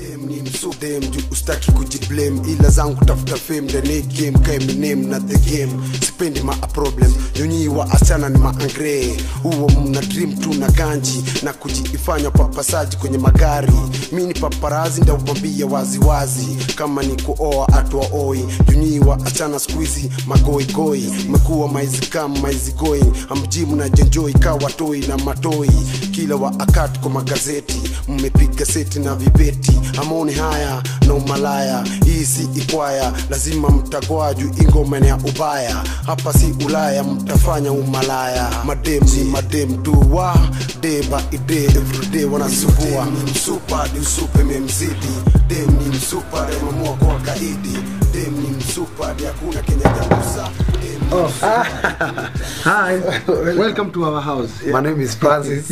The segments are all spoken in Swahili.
Dem ni msudem juu ustaki kujiblame ila zangu tafuta fame ndani game ka Eminem na the game sipendi ma a problem nyonyi wa asichana ni maangre huo mna dream tu na ganji na kujiifanya papasaji kwenye magari mi ni paparazi ndaubambia waziwazi kama ni kuoa atwa oi nyonyi wa asichana skuizi magoigoi mekuwa maizikam maizigoi amjimu na jenjoi kawatoi na matoi kila wa akati kwa magazeti mmepiga seti na vibeti amoni haya na umalaya hii si ikwaya lazima mtagwa juu ingoma ni ya ubaya hapa si ulaya mtafanya umalaya madem ni madem tu wa day by day everyday wanasumbua msupa ni usupe memzidi dem ni msupa demamua kwa kaidi dem ni msupa hadi hakuna kenya jagusa dem ni Oh. Hi, welcome to our house. My name is Francis.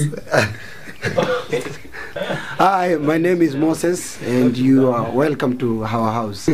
Hi, my name is Moses, and you are welcome to our house.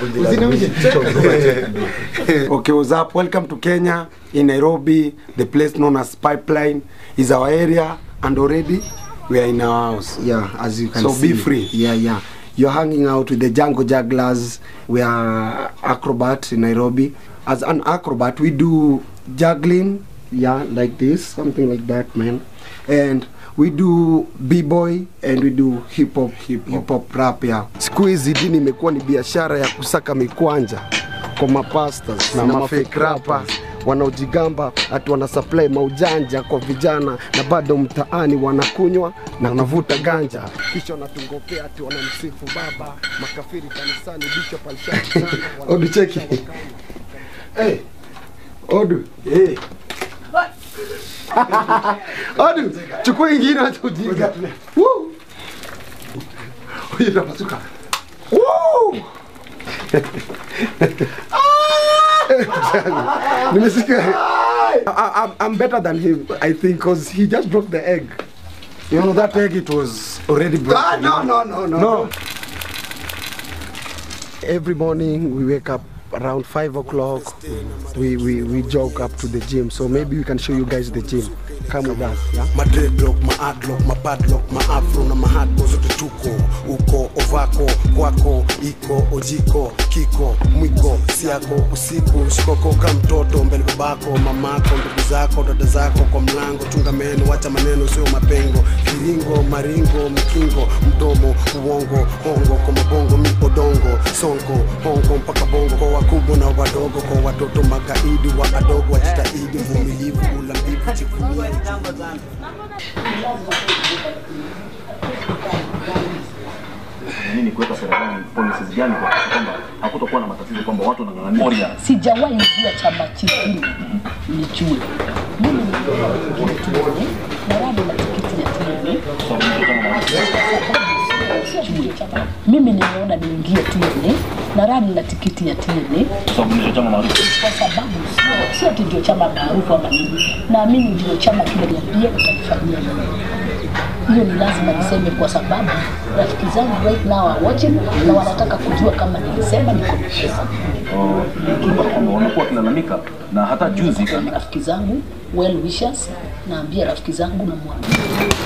okay, what's up? Welcome to Kenya, in Nairobi. The place known as Pipeline is our area, and already we are in our house. Yeah, as you can So see. be free. Yeah, yeah. You're hanging out with the Django Jugglers. We are acrobat in Nairobi. As an acrobat, we do juggling, yeah, like this, something like that, man. And we do b-boy and we do hip hop, hip hop rap, yeah. siku hizi dini imekuwa ni biashara ya kusaka mikwanja kwa mapastas na, Na mafake rapa wanaojigamba ati wana supply maujanja kwa vijana na bado mtaani wanakunywa na wanavuta ganja kisha wanatungopea ati wanamsifu baba makafiri kanisani bishop alishakutana Odu cheki. Hey. Odu. Hey. Odu, chukua ingine acha ujinga. Woo. Huyu unapasuka. Woo. Nimesikia. I, I, I'm better than him, I think, because he just broke the egg. you know that egg it was already broken Ah, no, no, no, no. No. Every morning we wake up around five o'clock. We, we we jog up to the gym. So maybe we can show you guys the gym. Come with us. Yeah? My dreadlock, my adlock, my padlock, my afro na my hardbo zote tuko uko ovako kwako iko ojiko kiko mwiko siako usiku shikoko ka mtoto mbele babako mamako ndugu zako dada zako kwa mlango chunga meno wacha maneno sio mapengo kiringo maringo mkingo mdomo uongo hongo kwa mabongo miodongo sonko hongo mpaka bongo kwa wakubwa na wadogo kwa watoto magaidi wa adogo wajitahidi vumilivu ulambivu chifunia nini kuweka serikali policies gani kuhakikisha kwamba hakutokuwa na matatizo kwamba watu wanang'ang'ania sijawahi ingia chama chingine nijue mimi niingie tuone na wado na tikiti ya tuone Sijui. mimi nimeona niingie tuone na rani na tikiti ya tuone kwa sababu ndicho chama maarufu kwa sababu sio- sio ati ndio chama maarufu ama nini naamini ndio chama kimeniambia utanifanyia nini hiyo ni lazima niseme kwa sababu rafiki zangu right now are watching na wanataka kujua kama nilisema niko na pesa kwamba wamekuwa wakilalamika na hata juzi na rafiki zangu well wishers naambia rafiki zangu na mwambia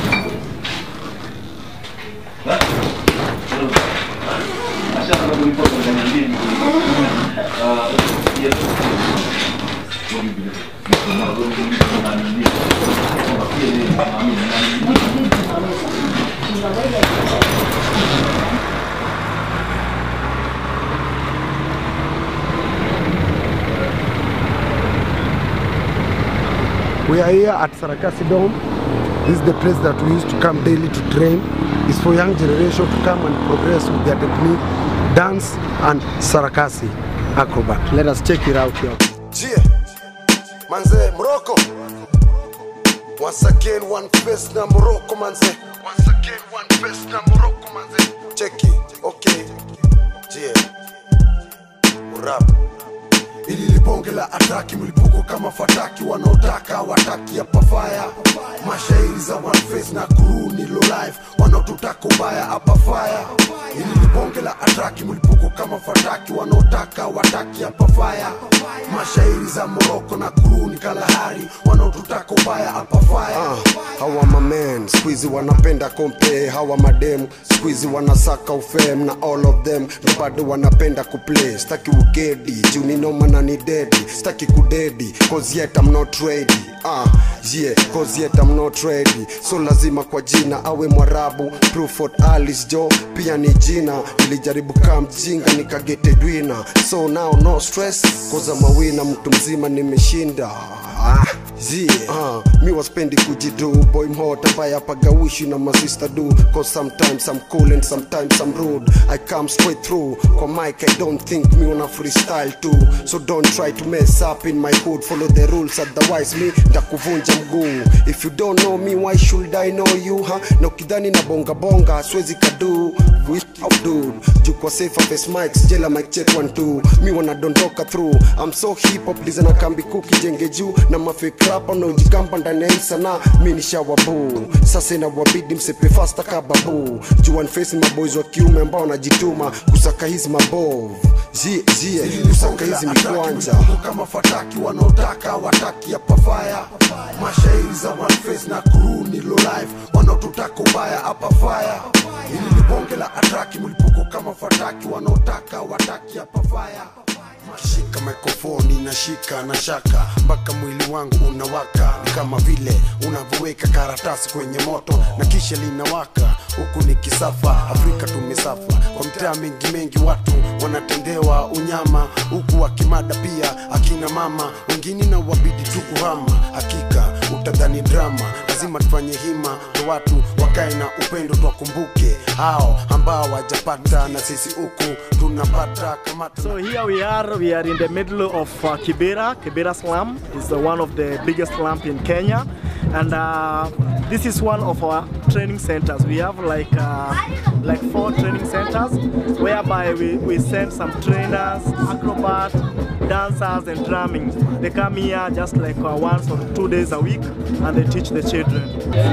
We are here at Sarakasi Dome. This is the place that we used to come daily to train. It's for young generation to come and progress with their technique, dance and Sarakasi acrobat. Let us check it out here. Yeah, manze Morocco. Once again, one face na Morocco, manze. Once again, one face na Morocco, manze. Check it, okay. Yeah, rap ili libonge la ataki mlipuko kama fataki wanaotaka wataki hapa faya mashairi za one face na crew ni low life wanaotutaka ubaya hapa faya Hili ni bonge la atraki, mlipuko kama fataki, wanaotaka wataki hapa faya. Mashairi za Moroko na kuruni Kalahari, wanaotutaka ubaya hapa faya. hawa mamen squeezy wanapenda kompe, hawa madem squeezy wanasaka ufem na all of them na bado wanapenda kuplay. Staki ugedi juu ni noma na ni dedi, staki kudedi cause yet I'm not ready. Ah, yeah, cause yet I'm not ready. So lazima kwa jina awe Mwarabu, Pruford Alice Jo pia ni jina. Nilijaribu kaa mjinga nikagete dwina, so now no stress cause I'm a winner, mtu mzima nimeshinda. Ah, yeah. Uh, mi waspendi kujidu boy mhot ambaye apagawishi na masista do cause sometimes I'm cool and sometimes I'm rude I come straight through kwa mic I don't think mi una freestyle too so don't try to mess up in my hood follow the rules otherwise mi ndakuvunja mguu if you don't know me why should I know you huh? na ukidhani na bonga bonga siwezi kadu Out dude juu kwa safe face mics jela mic check one two mi wanadondoka through I'm so hip hop liza na kambi kuki jenge juu na mafake rapa na ujikamba ndani ya hii sanaa mi ni shawabu sasa inawabidi msepe fasta kababu juu one face maboys wa kiume ambao wanajituma kusaka hizi mabov zie zie kusaka hizi mikwanja kama fataki wanaotaka wataki ya pafaya mashairi za one face na kuruni low life wanaotutaka ubaya hapa faya hili ni bonge la atraki mlipuko kama fataki wanaotaka wataki hapa faya shika mikrofoni nashika na shaka mpaka mwili wangu unawaka ni kama vile unavyoweka karatasi kwenye moto na kisha linawaka huku ni kisafa afrika tumesafa kwa mtaa mengi mengi watu wanatendewa unyama huku akimada pia akina mama wengine na wabidi tu kuhama hakika utadhani drama lazima tufanye hima na watu wakae na upendo twakumbuke hao ambao wajapata na sisi huku tunapata kama tuna So here we are, we are in the middle of uh, Kibera. Kibera slum is uh, one of the biggest slums in Kenya. And uh, this is one of our training centers. We have like uh, like four training centers whereby we, we send some trainers, acrobat, dancers and drumming. They come here just like uh, once or two days a week and they teach the children.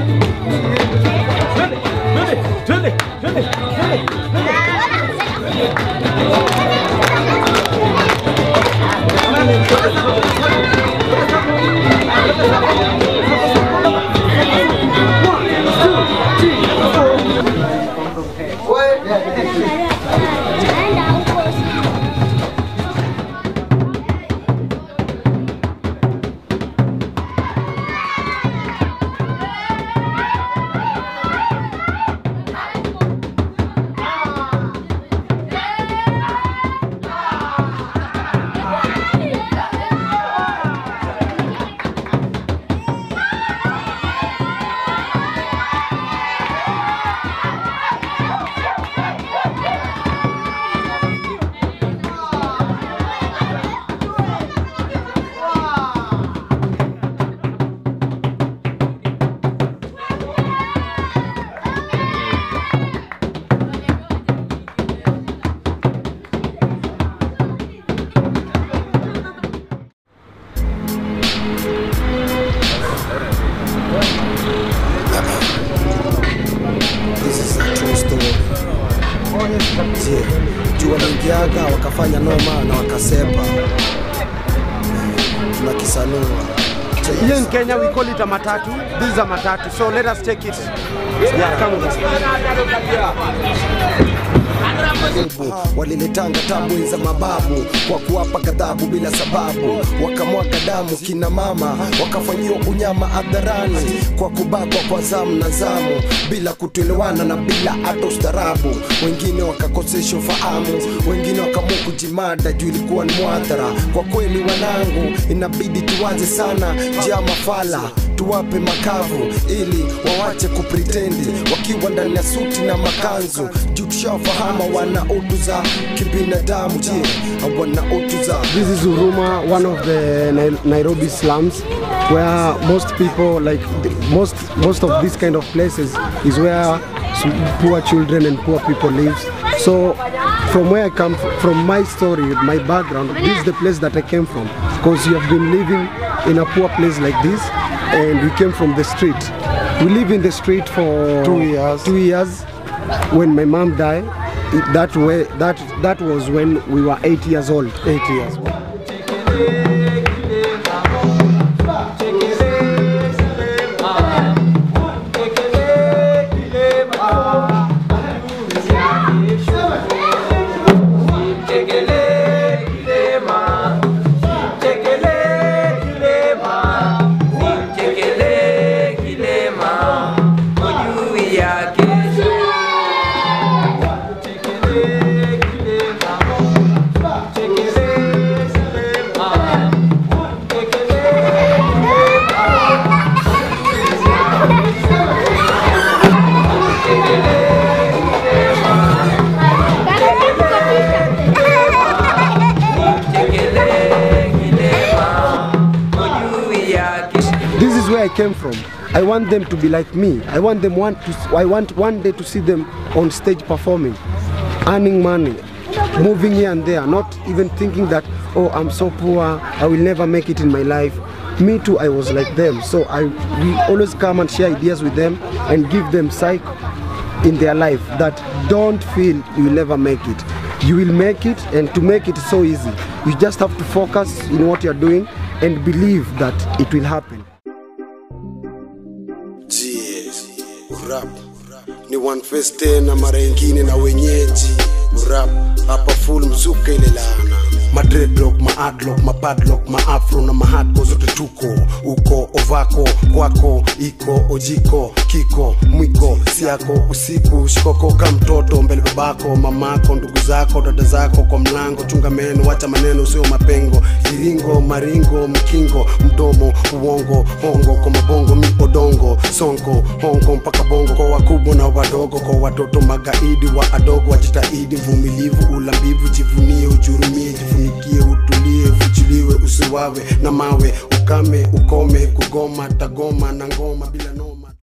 This is a true story. Je, juu waliingiaga wakafanya noma na wakasepa tunakisanua Here in Kenya, we call it a matatu. This is a matatu. So let us take it. Yeah, come with us. Mungu waliletanga tabu za mababu kwa kuwapa ghadhabu bila sababu, wakamwaga damu kina mama, wakafanyiwa unyama hadharani kwa kubakwa kwa zamu na zamu, bila kutoelewana na bila hata ustarabu. Wengine wakakosesha ufahamu, wengine wakaamua kujimada juu ilikuwa ni mwadhara. Kwa kweli wanangu, inabidi tuwaze sana njia mafala tuwape makavu ili wawache kupritendi wakiwa ndani ya suti na makanzu juu tushawafahamu wana utu za kibinadamu je wana utu za This is Uruma, one of the Nai- Nairobi slums, where most people, like the- most most of these kind of places, is where s- poor children and poor people live. So, from where I come f- from, my story, my background, this is the place that I came from, because you have been living in a poor place like this, and we came from the street. We live in the street for Two years. Two years. When my mom died, it, that way that that was when we were eight years old. Eight years. This is where I came from. I want them to be like me. I want them want to. I want one day to see them on stage performing, earning money, moving here and there. Not even thinking that oh I'm so poor, I will never make it in my life. Me too. I was like them. So I we always come and share ideas with them and give them psych in their life that don't feel you will never make it. You will make it, and to make it so easy. You just have to focus in what you're doing and believe that it will happen. Yes, rap ni one face tena mara ingine na wenyeji rap hapa full mzuka ile laana madredlock maadlock mapadlock maafro na mahadko zote tuko uko ovako kwako iko ojiko kiko mwiko siako usiku shikoko ka mtoto mbele babako mamako ndugu zako dada zako kwa mlango chunga meno wacha maneno sio mapengo kiringo maringo mkingo mdomo uongo hongo kwa mabongo mi odongo sonko hongo mpaka bongo kwa wakubwa na wadogo kwa watoto magaidi wa adogo wajitahidi mvumilivu ulambivu jivunie ujurumie jifunikie utulie ufuchiliwe usiwawe na mawe ukame ukome kugoma tagoma na ngoma bila no